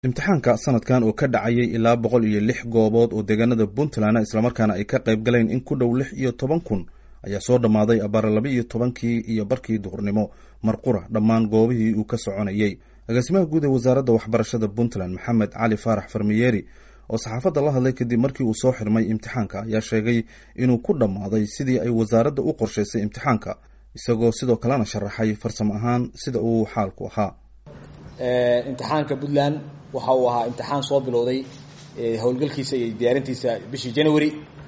imtixaanka sanadkan oo ka dhacayay ilaa boqol iyo lix goobood oo deegaanada puntland islamarkaana ay ka qayb galeen in ku dhow lix iyo toban kun ayaa soo dhammaaday abaar laba iyo tobankii iyo barkii duhurnimo marqura dhammaan goobihii uu ka soconayey agaasimaha guud ee wasaaradda waxbarashada puntland maxamed cali faarax farmiyeeri oo saxaafadda la hadlay kadib markii uu soo xirmay imtixaanka ayaa sheegay inuu ku dhammaaday sidii ay wasaaradda u qorshaysay imtixaanka isagoo sidoo kalena sharaxay farsamo ahaan sida uu xaalku ahaa imtixaanka puntland waxa uu ahaa imtixaan soo bilowday howlgalkiisa iyo diyaarintiisa bishii january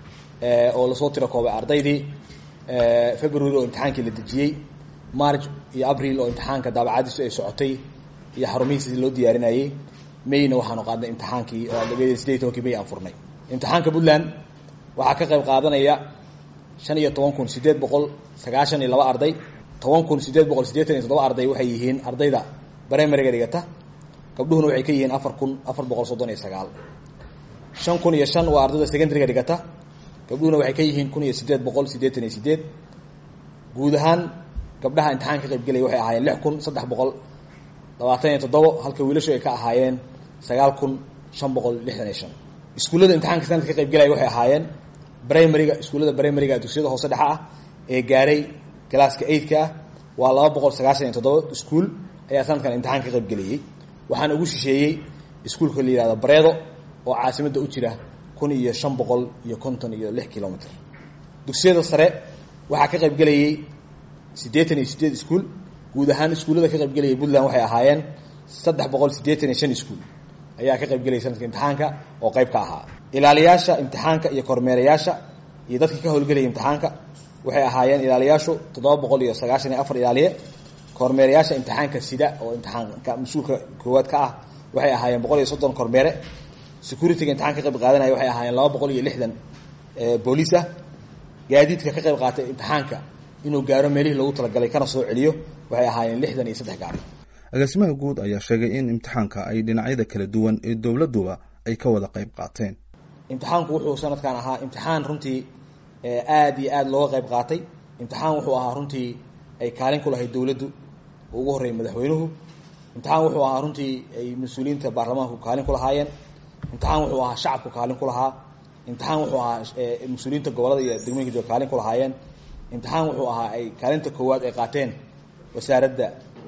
oo lasoo tiro koobay ardaydii february oo imtixaankii la dejiyey march iyo abril oo imtixaanka daabacadiisu ay socotay iyo xarumihiisi loo diyaarinayey mayna waxaanu qaadnay imtixaankii oo sideed tobankii may aan furnay imtixaanka puntland waxaa ka qayb qaadanaya shan iyo toban kun sideed boqol sagaashan iyo laba arday toban kun sideed boqol siddeetan iyo toddoba arday waxay yihiin ardayda brimariga dhigata gabdhuhuna waxay ka yihiin afar kun afar boqol soddon iyo sagaal shan kun iyo shan waa ardayda secondaryga dhigata gabdhuhuna waxay ka yihiin kun iyo siddeed boqol siddeetan iyo sideed guud ahaan gabdhaha imtixaan ka qayb gelaya waxay ahaayeen lix kun saddex boqol labaatan iyo toddobo halka wiilashu ay ka ahaayeen sagaal kun shan boqol lixdan iyo shan iskuullada imtixaanka sanadka ka qayb gelaya waxay ahaayeen brimariga iskuullada brimariga dugsiyada hoose dhexa ah ee gaaray galaaska eidka ah waa laba boqol sagaashan iyo toddoba iskuul ayaa sanadkan imtixaan ka qayb gelayey waxaana ugu shisheeyey iskuulka la yihahdo bareedo oo caasimadda u jira kun iyo shan boqol iyo konton iyo lix kilomitr dugsiyada sare waxaa ka qayb gelayey siddeetan iyo sideed iskuul guud ahaan iskuullada ka qayb gelayay puntland waxay ahaayeen saddex boqol siddeetan iyo shan iskuul ayaa ka qayb gelayay sanadka imtixaanka oo qayb ka ahaa ilaaliyaasha imtixaanka iyo kormeerayaasha iyo dadkii ka howlgelayay imtixaanka waxay ahaayeen ilaaliyaashu toddoba boqol iyo sagaashan iyo afar ilaaliye kormeerayaasha imtixaanka sida oo imtixaanka mas-uulka koowaad ka ah waxay ahaayeen boqol iyo soddon kormeere securityga imtixaan ka qayb qaadanaya waxay ahaayeen laba boqol iyo lixdan booliis ah gaadiidka ka qayb qaatay imtixaanka inuu gaaro meelihii loogu talagalay kana soo celiyo waxay ahaayeen lixdan iyo saddex gaari agaasimaha guud ayaa sheegay in imtixaanka ay dhinacyada kala duwan ee dowladduba ay ka wada qayb qaateen imtixaanku wuxuu sanadkan ahaa imtixaan runtii aada iyo aada looga qayb qaatay imtixaan wuxuu ahaa runtii ay kaalin ku lahayd dowladdu ugu horreeyay madaxweynuhu imtixaan wuxuu ahaa runtii ay mas-uuliyiinta baarlamaanku kaalin ku lahaayeen imtixaan wuxuu ahaa shacabku kaalin ku lahaa imtixaan wuxuu ahaa mas-uuliyiinta gobolada iyo degmooyinka jooga kaalin ku lahaayeen imtixaan wuxuu ahaa ay kaalinta koowaad ay qaateen wasaaradda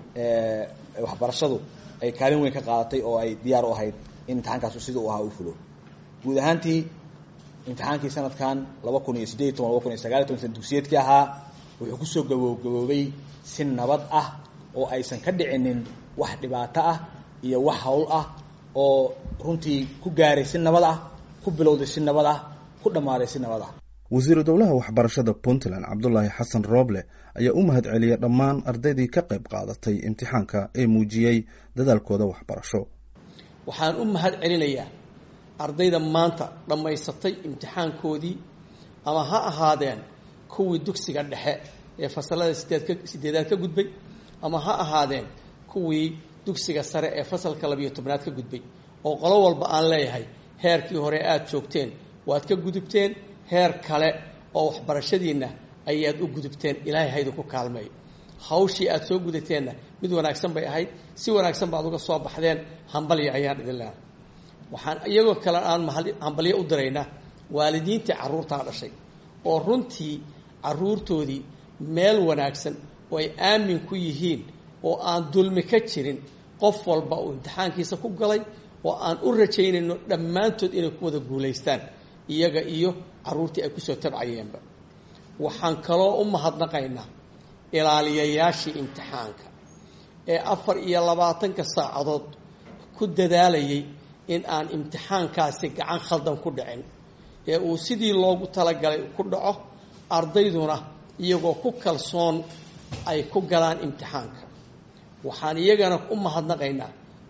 waxbarashadu ay kaalin weyn ka qaadatay oo ay diyaar u ahayd in imtixaankaasu sida u ahaa u fulo guud ahaantii imtixaankii sanadkan laba kun iyo sideed iyo toban laba kun iyo sagaal iyo toban sana dugsiyeedkii ahaa wuxuu kusoo gaboogaboobay si nabad ah oo aysan ka dhicinin wax dhibaato ah iyo wax hawl ah oo runtii ku gaaray si nabad ah ku bilowday si nabad ah ku dhammaaday si nabad ah wasiiru dowlaha waxbarashada puntland cabdulaahi xasan rooble ayaa u mahad celiyay dhammaan ardaydii ka qayb qaadatay imtixaanka ee muujiyey dadaalkooda waxbarasho waxaan u mahad celinayaa ardayda maanta dhammaysatay imtixaankoodii ama ha ahaadeen kuwii dugsiga dhexe ee fasalada sideedka sideedaad ka gudbay ama ha ahaadeen kuwii dugsiga sare ee fasalka labiyo tobnaad ka gudbay oo qolo walba aan leeyahay heerkii hore aada joogteen waad ka gudubteen heer kale oo waxbarashadiinna ayaad u gudubteen ilaahay haydu ku kaalmeeyo hawshii aada soo gudateenna mid wanaagsan bay ahayd si wanaagsan baad uga soo baxdeen hambalya ayaan idin leehay waxaan iyagoo kale aan hambalyo u diraynaa waalidiintii carruurtaa dhashay oo runtii carruurtoodii meel wanaagsan oo ay aamin ku yihiin oo aan dulmi ka jirin qof walba uu imtixaankiisa ku galay oo aan u rajaynayno dhammaantood inay ku wada guulaystaan iyaga iyo carruurtii ay kusoo tabcayeenba waxaan kaloo u mahadnaqaynaa ilaaliyayaashii imtixaanka ee afar iyo labaatanka saacadood ku dadaalayay in aan imtixaankaasi gacan khaldan ku dhicin ee uu sidii loogu talagalay ku dhaco ardayduna iyagoo ku kalsoon ay ku galaan imtixaanka waxaan iyagana u mahadnaqaynaa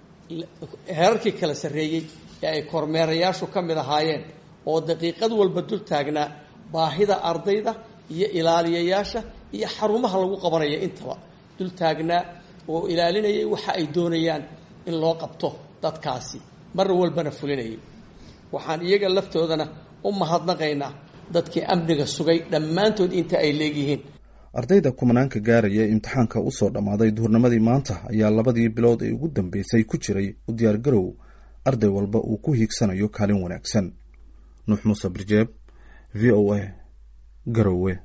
heerarkii kala sarreeyey ee ay kormeerayaashu ka mid ahaayeen oo daqiiqad walba dul taagnaa baahida ardayda iyo ilaaliyayaasha iyo xarumaha lagu qabanaya intaba dul taagnaa oo ilaalinayay waxa ay doonayaan in loo qabto dadkaasi mar walbana fulinayay waxaan iyaga laftoodana u mahadnaqaynaa dadkii amniga sugay dhammaantood inta ay leegyihiin ardayda kumanaanka gaaraya imtixaanka usoo dhammaaday duhurnimadii maanta ayaa labadii bilood ee ugu dambeysay ku jiray u diyaargarow arday walba uu ku hiigsanayo kaalin wanaagsan nuux muuse birjeeb v o a garowe